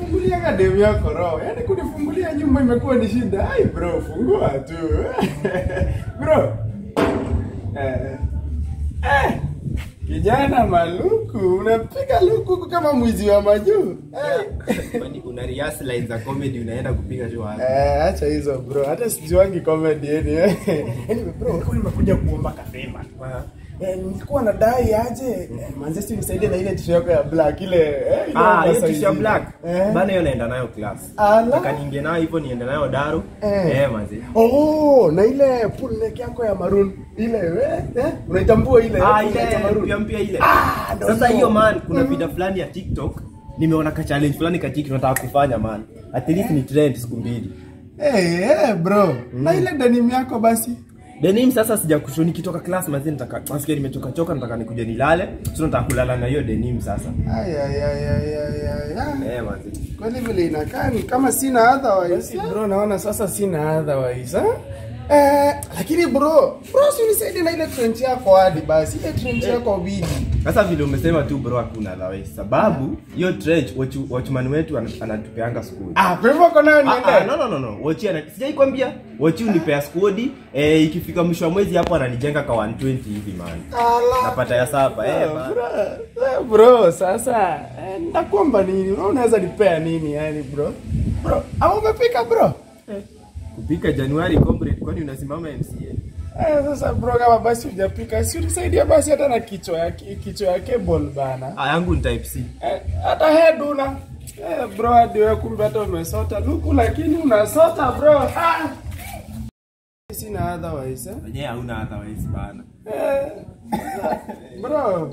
fungulia demu yako roho. Yaani kunifungulia nyumba imekuwa ni shida. Ai bro, fungua tu. bro. Eh. Eh. Kijana maluku, unapiga luku kama mwizi wa majuu. Eh. Kwani una rehearse lines za comedy unaenda kupiga show hapa. Eh, acha hizo bro. Hata sijuangi comedy yani. Anyway bro, nilikuwa nimekuja kuomba kafema. Eh, nilikuwa nadai aje eh, Manchester nisaidie na ile t-shirt yako ya black ile eh, ile Ah, hiyo oversize t-shirt ile. black. Eh. Bana hiyo naenda nayo class. Ala. Nataka niingie nayo hivyo niende nayo Daro. Eh. Eh, manzi. Oh, na ile pull neck yako ya maroon ile eh, eh unaitambua ile Ah, pull neck ya ile maroon? mpya mpya ile. Ah, ndo Sasa hiyo. hiyo man, kuna video fulani ya TikTok nimeona ka challenge fulani ka TikTok nataka kufanya man. At least ni trend siku mbili. Eh, eh bro. Na ile denim yako basi. Denim sasa sija kusho nikitoka class manzi nataka nasikia nimechoka choka nataka nikuje nilale. Sio nataka kulala na hiyo denim sasa. Ay ay ay ay ay ay. ay. Eh, manzi. Kwani vile inakaa ni kama sina otherwise. Bro, naona sasa sina otherwise. Ha? Eh, lakini bro, bro si unisaidie na ile trench yako hadi basi. Ile trench yako bidi. Sasa vile umesema tu bro hakuna otherwise. Sababu hiyo trench watch, watchman wetu ana- anatupeanga school. Ah, kwa hivyo kona Ah, ah, niende. no no no no. Wachi ana sijai kwambia. Wachi unipea skodi eh, ikifika mwisho wa mwezi hapo ananijenga kwa 120 hivi man. Ala. Napata ya sapa eh. Ah, man. bro, eh, bro, sasa eh, ndakuomba nini? Wewe unaweza nipea nini yani bro? Bro, ama umepika bro? Kupika Januari comrade kwani unasimama MCA? Eh, sasa bro kama basi hujapika, si unisaidia basi hata na kichwa ya kichwa ya cable bana. Ah, yangu ni type C. Eh, hata head una. Eh, bro hadi wewe kumbe hata umesota luku lakini unasota bro. Ah. Sina otherwise eh? Wenyewe hauna otherwise bana. Eh, bro.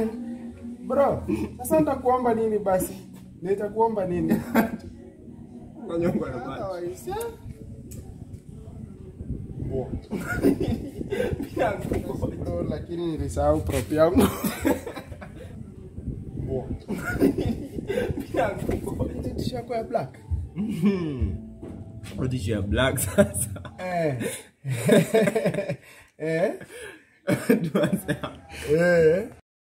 bro, sasa nitakuomba nini basi? Nitakuomba nini? Unanyongwa na maji. Otherwise, eh? Bro, lakini nilisahau prop yangu. Ile t-shirt yako ya black. Rudi ya black sasa. Eh. eh. Tuanze hapo. Eh.